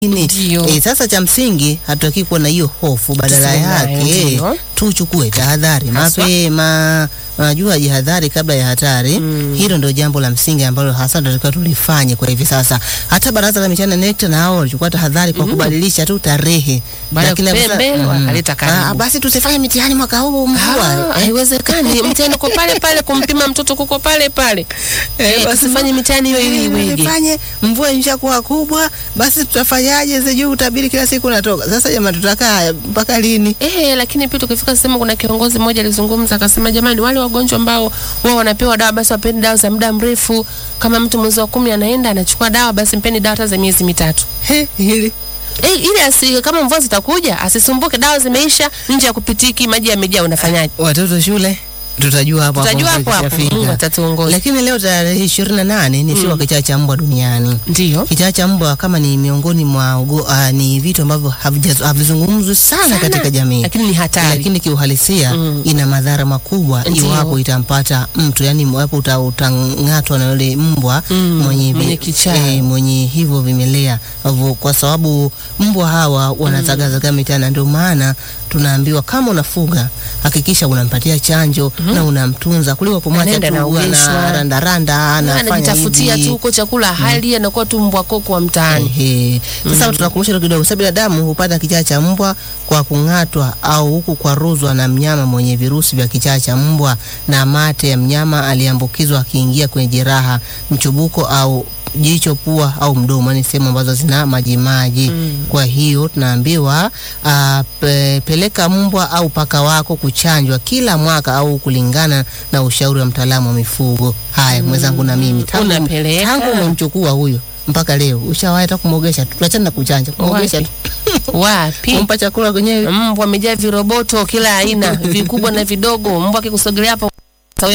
Nini? Ndio. E, sasa cha msingi hatutaki kuwa na hiyo hofu, badala Tusiwe nayo, yake ndio. tuchukue tahadhari Haswa. mapema. Unajua, jihadhari kabla ya hatari. Hilo ndio jambo la msingi ambalo hasa tunatakiwa tulifanye kwa hivi sasa. Hata baraza la mitihani NECTA na hao walichukua tahadhari kwa kubadilisha tu tarehe, Baada ya Lakini kupea sasa- mbele, mm. wakaleta karibu. Ah, basi tusifanye mitihani mwaka huu mvua. Ah, Eh, haiwezekani. Mtihani uko pale pale, kumpima mtoto kuko pale pale. Eh, basi tusifanye mitihani hiyo ili iweje? Tufanye mvua imeshakuwa kubwa, basi tutafanyaje? Sijui utabiri kila siku unatoka. Sasa jamani, tutakaa mpaka lini? Eh, lakini pia tukifika sehemu, kuna kiongozi mmoja alizungumza akasema, jamani, wale wagonjwa ambao wao wanapewa dawa basi wapeni dawa za muda mrefu. Kama mtu mwezi wa kumi anaenda anachukua dawa, basi mpeni dawa hata za miezi mitatu. He, hili Eh, ili asi, kama mvua zitakuja asisumbuke, dawa zimeisha, nje ya kupitiki, maji yamejaa, unafanyaje? watoto shule tutajua hapo Tutajua hapo mvua hapo, ikishafika. Mungu atatuongoza. Lakini leo tarehe ishirini na nane ni siku ya kichaa cha mbwa duniani. Ndio. Kichaa cha mbwa kama ni miongoni mwa ugo, uh, ni vitu ambavyo havija- havizungumzwi sana, Sana, katika jamii lakini ni hatari. lakini kiuhalisia ina madhara makubwa Ndio. iwapo itampata mtu, yani iwapo uta- utang'atwa na yule mbwa mwenye, vi- mwenye kichaa. eh, mwenye hivyo vimelea Hivyo kwa sababu mbwa hawa wanazagazaga mitaani, ndio maana tunaambiwa kama unafuga hakikisha unampatia chanjo na unamtunza kuliko kumwacha Anaenda tu anaogeshwa. na randaranda anafanya anajitafutia hivi. tu huko chakula hali anakuwa tu mbwa koko wa mtaani. Ehe. Sasa tunakumbusha tu kidogo, sababu binadamu hupata kichaa cha mbwa kwa kung'atwa au huku kwaruzwa na mnyama mwenye virusi vya kichaa cha mbwa na mate ya mnyama aliyeambukizwa akiingia kwenye jeraha, mchubuko au jicho, pua au mdomo, ni sehemu ambazo zina majimaji. Kwa hiyo tunaambiwa ah, pe, peleka mbwa au paka wako kuchanjwa kila mwaka au kulingana na ushauri wa mtaalamu wa mifugo. Haya, mwenzangu na mimi tangu, Unapeleka. tangu umemchukua huyo mpaka leo ushawahi hata kumwogesha tu, tuachane na kuchanja, kumwogesha Wapi? tu, Wapi? kumpa chakula kwenyewe. Mbwa amejaa viroboto kila aina, vikubwa na vidogo. Mbwa akikusogelea hapo sawa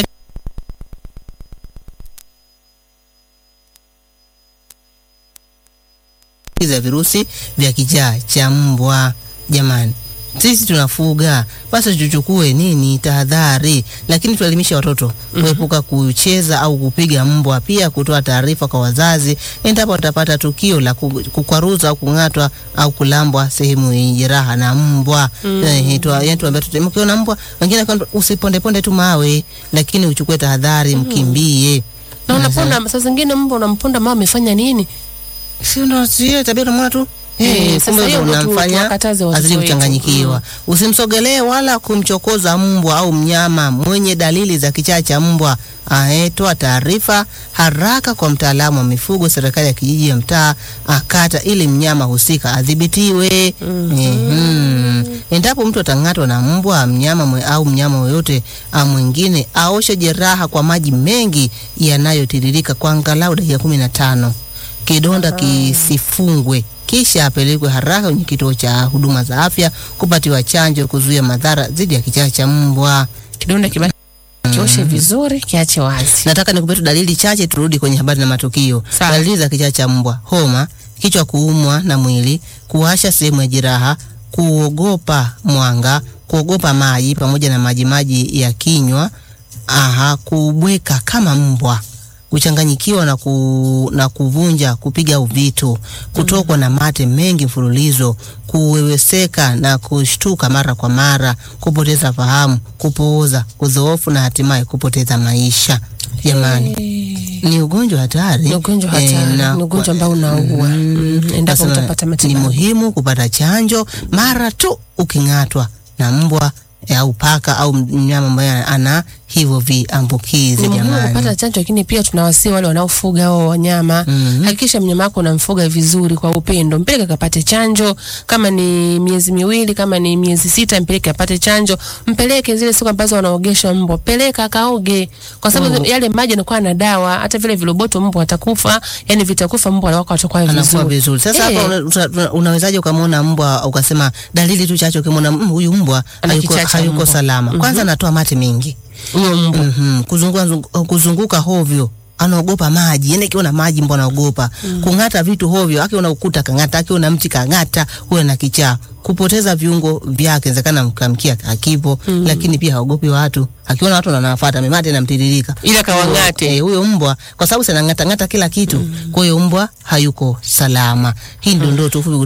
za virusi vya kichaa cha mbwa. Jamani, sisi tunafuga, basi tuchukue nini tahadhari, lakini tuelimishe watoto kuepuka kucheza au kupiga mbwa, pia kutoa taarifa kwa wazazi endapo watapata tukio la ku- kukwaruza au kung'atwa au kulambwa sehemu yenye jeraha na mbwa. Eh, tu- yaani tuambia tu mkiona mbwa, wengine kwamba usipondeponde tu mawe, lakini uchukue tahadhari, mkimbie. na unaponda. Saa zingine mbwa unamponda, mama amefanya nini? si ndo sio tabia unamwona tu Eh, Eh, sasa kumbe hiyo ndo ndo tu- unamfanya tuwakataze watoto azidi wetu. kuchanganyikiwa. Usimsogelee wala kumchokoza mbwa au mnyama mwenye dalili za kichaa cha mbwa. Ae, toa taarifa haraka kwa mtaalamu wa mifugo, serikali ya kijiji, ya mtaa, akata, ili mnyama husika adhibitiwe. Mhm. Endapo mtu atang'atwa na mbwa mnyama mwe, au mnyama yoyote ah, mwingine, aoshe jeraha kwa maji mengi yanayotiririka kwa angalau dakika kumi na tano kidonda kisifungwe kisha apelekwe haraka kwenye kituo cha huduma za afya kupatiwa chanjo kuzuia madhara dhidi ya kichaa cha mbwa. Kidonda kibaki kioshe vizuri, kiache wazi. Nataka nikupe tu dalili chache, turudi kwenye habari na matukio. Sawa. Dalili za kichaa cha mbwa: homa, kichwa kuumwa na mwili, kuwasha sehemu ya jeraha, kuogopa mwanga, kuogopa maji pamoja na majimaji ya kinywa, aha, kubweka kama mbwa kuchanganyikiwa na, ku, na kuvunja kupiga vitu, kutokwa na mate mengi mfululizo, kuweweseka na kushtuka mara kwa mara, kupoteza fahamu, kupooza, kudhoofu na hatimaye kupoteza maisha. Jamani, ni ugonjwa hatari, Ni ugonjwa Eh, hatari, na ni ugonjwa kwa- ambao unaua Mm, endapo Nasema utapata ni matibabu. muhimu kupata chanjo mara tu uking'atwa na mbwa eh, au paka au mnyama ambaye ana hivyo viambukizi. Ni muhimu Jamani, kupata chanjo, lakini pia tunawasii wale wanaofuga hao wanyama Mhm. hakikisha mnyama wako unamfuga vizuri kwa upendo, mpeleke akapate chanjo. Kama ni miezi miwili, kama ni miezi sita, mpeleke apate chanjo. Mpeleke zile siku ambazo wanaogesha mbwa, peleka akaoge, kwa sababu yale maji yanakuwa na dawa. Hata vile viroboto mbwa watakufa, yani vitakufa, mbwa wako watakuwa anakuwa vizuri. vizuri. Sasa Eh. hapa una- uta- una- unawezaje ukamwona mbwa ukasema dalili tu chache, ukimwona "Mm, huyu mbwa Ana hayuko, kichaa cha hayuko mbwa." salama. Kwanza anatoa mate mengi Huyo mbwa Mhm. Kuzunguka, zungu- kuzunguka hovyo anaogopa maji, yani akiona maji mbwa anaogopa. Kung'ata vitu hovyo, akiona ukuta kang'ata, akiona mti kang'ata, huyo na kichaa. Kupoteza viungo vyake, inawezekana mkamkia hakipo, lakini pia haogopi watu. Akiona watu wanafuata, memate inamtiririka. Ila kawang'ate. Eh, huyo mbwa kwa sababu sana ng'ata ng'ata kila kitu. Kwa hiyo mbwa hayuko salama. Hii ndio ndoto fupi